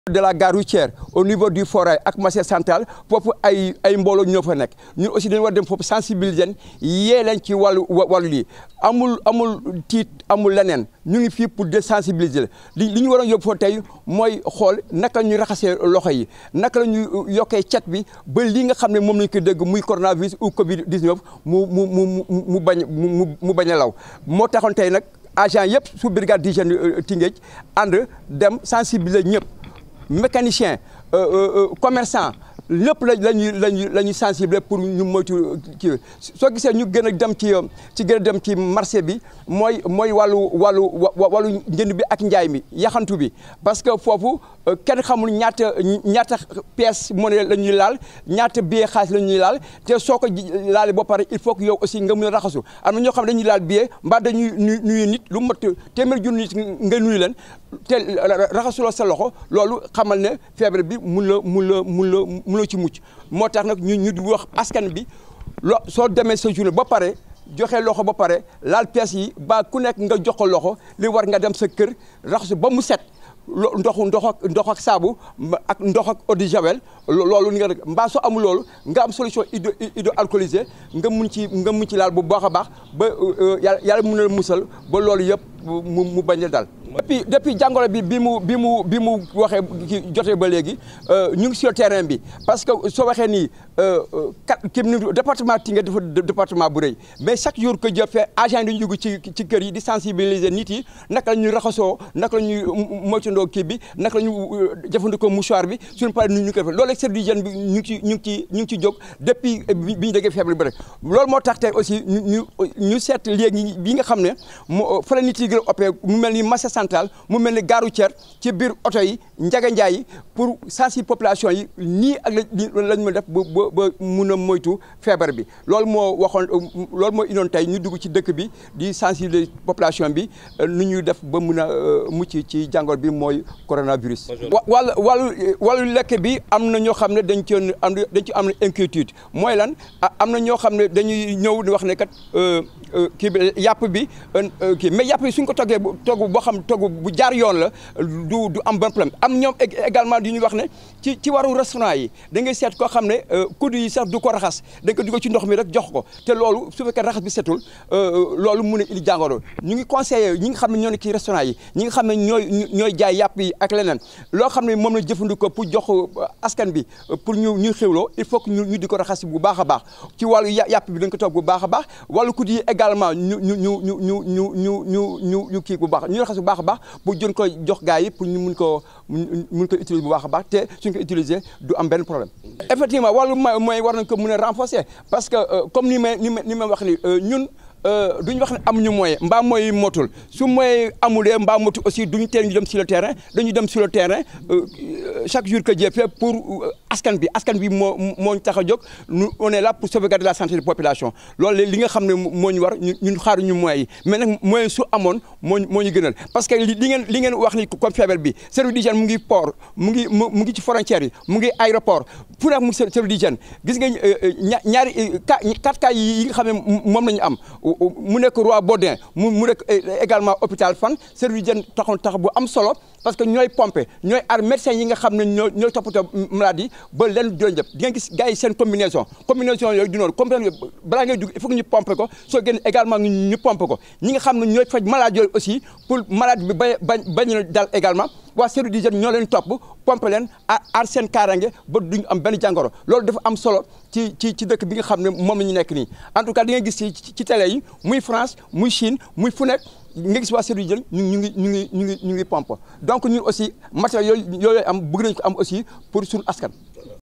de la gare routière au niveau du forêt ak marché central foofu ay ay mbooloo ñoo fa nekk ñun aussi dañu war dem foofu sensibiliser leen yee leen ci wàllu wàllu lii amul amul tiit amul leneen ñu ngi fii pour de sensibiliser li li ñu waroon yóbbu foofu tey mooy xool naka ñu raxasee loxo yi naka la ñu yokkee cet bi ba li nga xam ne moom lañu ko dégg muy coronavirus ou Covid 19 mu mu mu mu bañ mu mu bañ a law moo taxoon tey nag agent yëpp sous brigade d'hygiène Tëngéej ànd dem sensibiliser ñëpp. mécanicien commerçant lépp la lañuy lañuy la ñuy sensibiliser pour ñu moytu kii soo gisee ñu gën a dem ci ci gën a dem ci marché bi mooy mooy wàllu wàllu wàllu njënd bi ak njaay mi yaxantu bi parce que foofu kenn xamul ñaata ñaata pièce monnaie la ñuy laal ñaata billet xaalis la ñuy laal te soo ko laalee ba pare il faut que yow aussi nga mun a raxasu am na ñoo xam ne dañuy laal billet mbaa dañuy nuyu nit lu mat téeméer junni nit nga nuyu leen te raxasuloo sa loxo loolu xamal ne feebar bi mun la mun la mun la mun la ci mucc moo tax nag ñu ñu di wax askan bi lo soo demee sa journée ba pare joxe loxo ba pare laal pièces yi ba ku nekk nga jox ko loxo li war nga dem sa kër raxasu ba mu set ndoxu ndox ak ndox ak saabu ak ndox ak eau de javel loolu nga mbaa soo amul loolu nga am solution hydro hydroalcoolisée nga mun ci nga mun ci laal bu baax a baax ba yàlla yàlla mun na musal ba loolu yëpp mu mu bañ a dal. depuis depuis jàngoro bi bi mu bi mu bi mu waxee ki jotee ba léegi ñu ngi sur terrain bi parce que soo waxee nii kat kii département Tëngéej dafa département bu rëy mais chaque jour que Dieu fait agent yi dañuy dugg ci ci kër yi di sensibiliser nit yi naka la ñuy raxasoo naka la ñuy moytandoo kii bi naka la ñuy jëfandikoo mouchoir bi suñu paree nu ñu koy def loolu service d'hygiène bi ñu ngi ci ñu ngi ci ñu ngi ci jóg depuis bi ñu déggee feebar bi rek loolu moo tax tey aussi ñu ñu ñu seet léegi bi nga xam ne moo fa la nit yi gën a opé mu mel ni marché central mu mel ni gare routière ci biir oto yi njaga njaay yi pour sensibiliser population yi nii ak la lañ ma def ba ba ba mun a moytu feebar bi loolu moo waxoon loolu moo indoon tey ñu dugg ci dëkk bi di sensibiliser population bi nu ñuy def ba mun a mucc ci jàngoro bi mooy coronavirus. wàllu wàllu wàllu lekk bi am na ñoo xam ne dañ ci am dañ ci am na inquiétude mooy lan am na ñoo xam ne dañuy ñëw di wax ne kat kii bi yàpp bi kii mais yàpp bi suñ ko toggee togg boo xam togg bu jaar yoon la du du am bon problème am ñoom également di ñuy wax ne ci ci waru restaurant yi da ngay seet koo xam ne kudd yi sax du ko raxas da ko dugal ci ndox mi rek jox ko te loolu su fekkee raxas bi setul loolu mun a indi jàngoro ñu ngi conseillé ñi nga xam ne ñoo nekk ci restaurant yi ñi nga xam ne ñooy ñooy jaay yàpp yi ak leneen loo xam ne moom la jëfandikoo pour jox askan bi pour ñu ñuy xewloo il faut que ñu ñu di ko raxas bu baax a baax ci wàllu yàpp bi dañ ko toog bu baax a baax wàllu kudd yi également ñu ñu ñu ñu ñu ñu ñu ñu ñu ñu kii bu baax ñu raxas bu baax a baax pour jën ko jox gars yi pour ñu mun ko mun ko utiliser bu baax a baax te suñ ko utiliser du am benn problème effectivement wàllu mooy war nañ ko mun a renforcer parce que comme ni may ni ma ni ma wax ni ñun duñu wax ne amuñu moyen mbaa mooy motul su moyen amulee mbaa motul aussi duñu teel ñu dem sur le terrain dañu dem sur le terrain chaque jour que Dieu fait pour askan bi askan bi moo moo ñu tax a jóg nous on est là pour sauvegarder la santé de population loolu li nga xam ne moo ñu war ñun xaaruñu moyens yi mais nag moyen su amoon moo moo ñu gënal parce que li ngeen li ngeen wax ni comme feebar bi service d'hygiène mu ngi port mu ngi mu ngi ci frontières yi mu ngi aéroport fu nekk mu ngi service d'hygiène gis nga ñaari quatre cas yi nga xam ne moom la ñu am mu nekk Roi Baudouin mu mu nekk également hôpital Fann service d'hygiène taxoon tax bu am solo parce que ñooy pomper ñooy ar médecins yi nga xam ne ñoo ñooy toppatoo maladie ba leen doon jëpp di nga gis gars yi seen combinaison combinaison yooyu du noonu combinaison balaa ngay dugg il faut que ñu pomper ko soo génn également ñu pomper ko ñi nga xam ne ñooy faj malade yooyu aussi pour malade bi ba bañ bañ dal également waa service d'hygiène ñoo leen topp pomper leen aar seen kaarange ba duñu am benn jàngoro loolu dafa am solo ci ci ci dëkk bi nga xam ne moom la ñu nekk nii en tout cas di nga gis ci ci télé yi muy France muy Chine muy fu nekk nga gis waa service d'hygiène ñu ñu ngi ñu ngi ñu ngi ñu ngi pompe donc ñun aussi matériel yooyu yooyu am bëgg nañu ko am aussi pour suñu askan